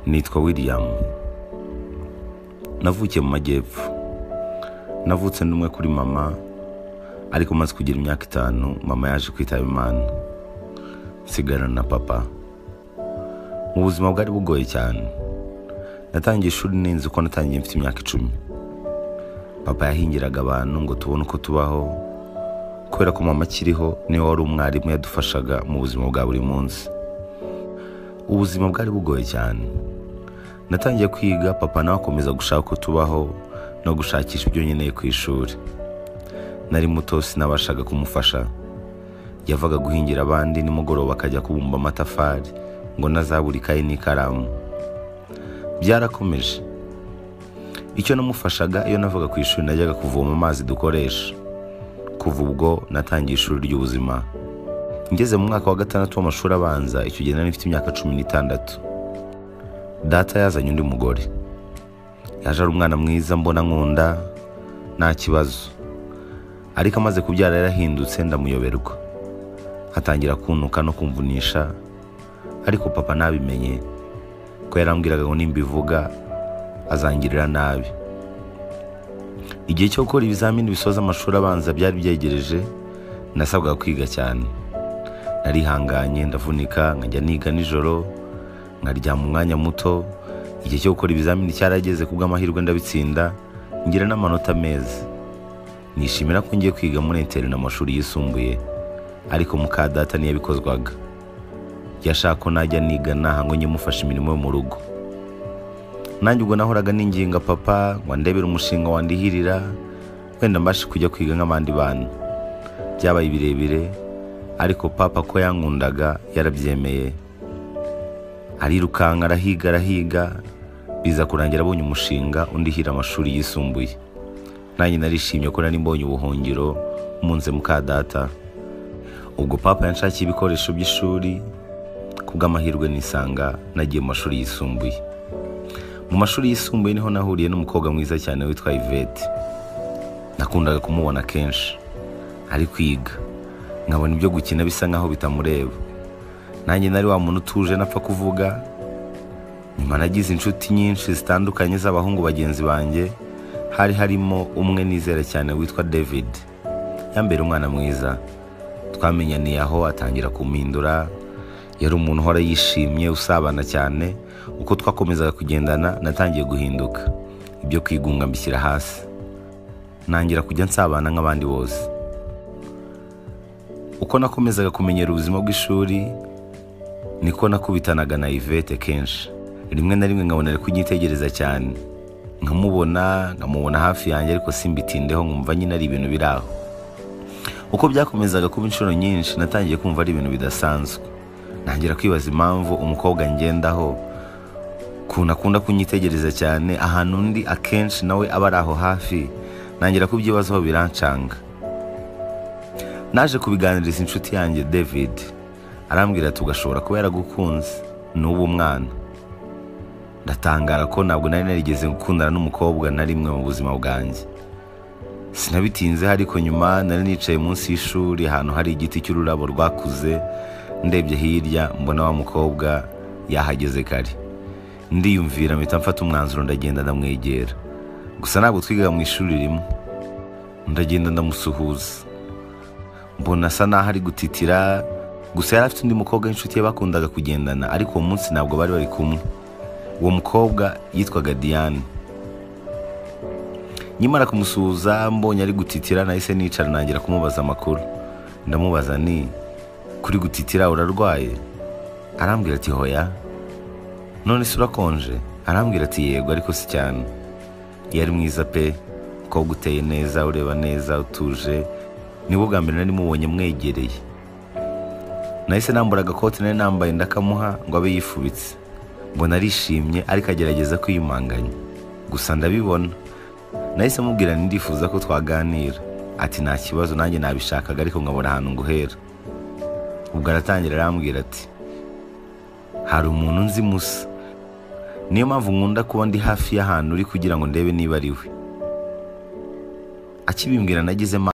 nitwa william navukiye mu majyepfo navutse n'umwe kuri mama ariko maze kugira imyaka itanu mama yaje kwitaba imana nsigarana na papa mu buzima bwari bugoye cyane natangiye ishuri ninzi ko natangiye mfite imyaka icumi papa yahingiraga abantu ngo tubone uko tubaho kubera ko mama akiriho niwe wari umwarimu yadufashaga mu buzima bwa buri munsi ubuzima bwari bugoye cyane natangiye kwiga papa nawe akomeza gushaka uko tubaho no gushakisha ibyo nkeneye ku ishuri nari muto sinabashaga kumufasha yavaga guhingira abandi nimugoroba akajya kubumba amatafari ngo nazabura ikayi n'ikaramu byarakomeje icyo namufashaga iyo navaga ku ishuri najyaga kuvoma amazi dukoresha kuva ubwo natangiye ishuri ry'ubuzima ngeze mu mwaka wa gatandatu w'amashuri abanza icyo gihe nari mfite imyaka cumi n'itandatu data yazanye undi mugore yaje ari umwana mwiza mbona nkunda nta kibazo ariko amaze kubyara yarahindutse ndamuyoberwa atangira kuntuka no kumvunisha ariko papa nabimenye ko yarambwiraga ngo nimbivuga azangirira nabi igihe cyo gukora ibizamini bisoza amashuri abanza byari byegereje nasabwaga kwiga cyane narihanganye ndavunika nkajya niga nijoro nkaryama umwanya muto igihe cyo gukora ibizamini cyarageze ku bw'amahirwe ndabitsinda ngira n'amanota meza nishimira ko ngiye kwiga muri interi na mashuri yisumbuye ariko muka data ntiyabikozwaga yashaka ko najya niga naha ngo njye mufasha imirimo yo mu rugo nanjye ubwo nahoraga n'inginga papa ngo ndebere umushinga wandihirira wenda mbashe kujya kwiga nk'abandi bana byabaye birebire ariko papa ko yankundaga yarabyemeye arirukanka arahiga arahiga biza kurangira abonye umushinga undihira amashuri yisumbuye nanjye narishimye ko nari mbonye ubuhungiro munze muka data ubwo papa yanshakiye ibikoresho by'ishuri ku bw'amahirwe nisanga nagiye mu mashuri yisumbuye mu mashuri yisumbuye niho nahuriye n'umukobwa mwiza cyane witwa ivete nakundaga kumubona kenshi ari kwiga nkabona ibyo gukina bisa nkaho bitamureba nanjye nari wa muntu utuje napfa kuvuga nyuma nagize inshuti nyinshi zitandukanye z'abahungu bagenzi banjye hari harimo umwe nizera cyane witwa david yambere umwana mwiza twamenyaniye aho atangira kumpindura yari umuntu uhora yishimye usabana cyane uko twakomezaga kugendana natangiye guhinduka ibyo kwigunga mbishyira hasi ntangira kujya nsabana nk'abandi bose uko nakomezaga kumenyera ubuzima bw'ishuri niko nakubitanaga na ivete kenshi rimwe na rimwe nkabona ari kunyitegereza cyane nkamubona nkamubona hafi yanjye ariko simbitindeho nkumva nyine ari ibintu biri aho uko byakomezaga kuba inshuro nyinshi natangiye kumva ari ibintu bidasanzwe ntangira kwibaza impamvu umukobwa ngendaho ukuntu akunda kunyitegereza cyane ahantu undi akenshi nawe aba ari aho hafi ntangira kubyibazaho birancanga naje kubiganiriza inshuti yanjye david arambwira ati ugashobora kuba yaragukunze n'ubu mwana ndatangara ko ntabwo nari narigeze gukundana n'umukobwa na rimwe mu buzima bwanjye sinabitinzeho ariko nyuma nari nicaye munsi y'ishuri ahantu hari igiti cy'ururabo rwakuze ndebye hirya mbona wa mukobwa yahageze kare ndiyumvira mpita mfata umwanzuro ndagenda ndamwegera gusa ntabwo twigaga mu ishuri rimwe ndagenda ndamusuhuza mbona asa naho ari gutitira gusa yari afite undi mukobwa w'inshuti ye bakundaga kugendana ariko uwo munsi ntabwo bari bari kumwe uwo mukobwa yitwaga diane nyimara kumusuhuza mbonye ari gutitira nahise nicara nangira kumubaza amakuru ndamubaza ni kuri gutitira urarwaye arambwira ati hoya none se urakonje arambwira ati yego ariko si cyane yari mwiza pe umukobwa uteye neza ureba neza utuje nibwo bwa mbere nari mubonye mwegereye nahise nambura agakote nari nambaye ndakamuha ngo abe yifubitse mbona arishimye ariko agerageza kwiyumanganya gusa ndabibona nahise mubwira ndifuza ko twaganira ati nta kibazo nanjye nabishakaga ariko nkabona ahantu nguhera ubwo aratangira arambwira ati hari umuntu nzi musa niyo mpamvu nkunda kuba ndi hafi y'ahantu uri kugira ngo ndebe niba ari we akibimbwira nagizemo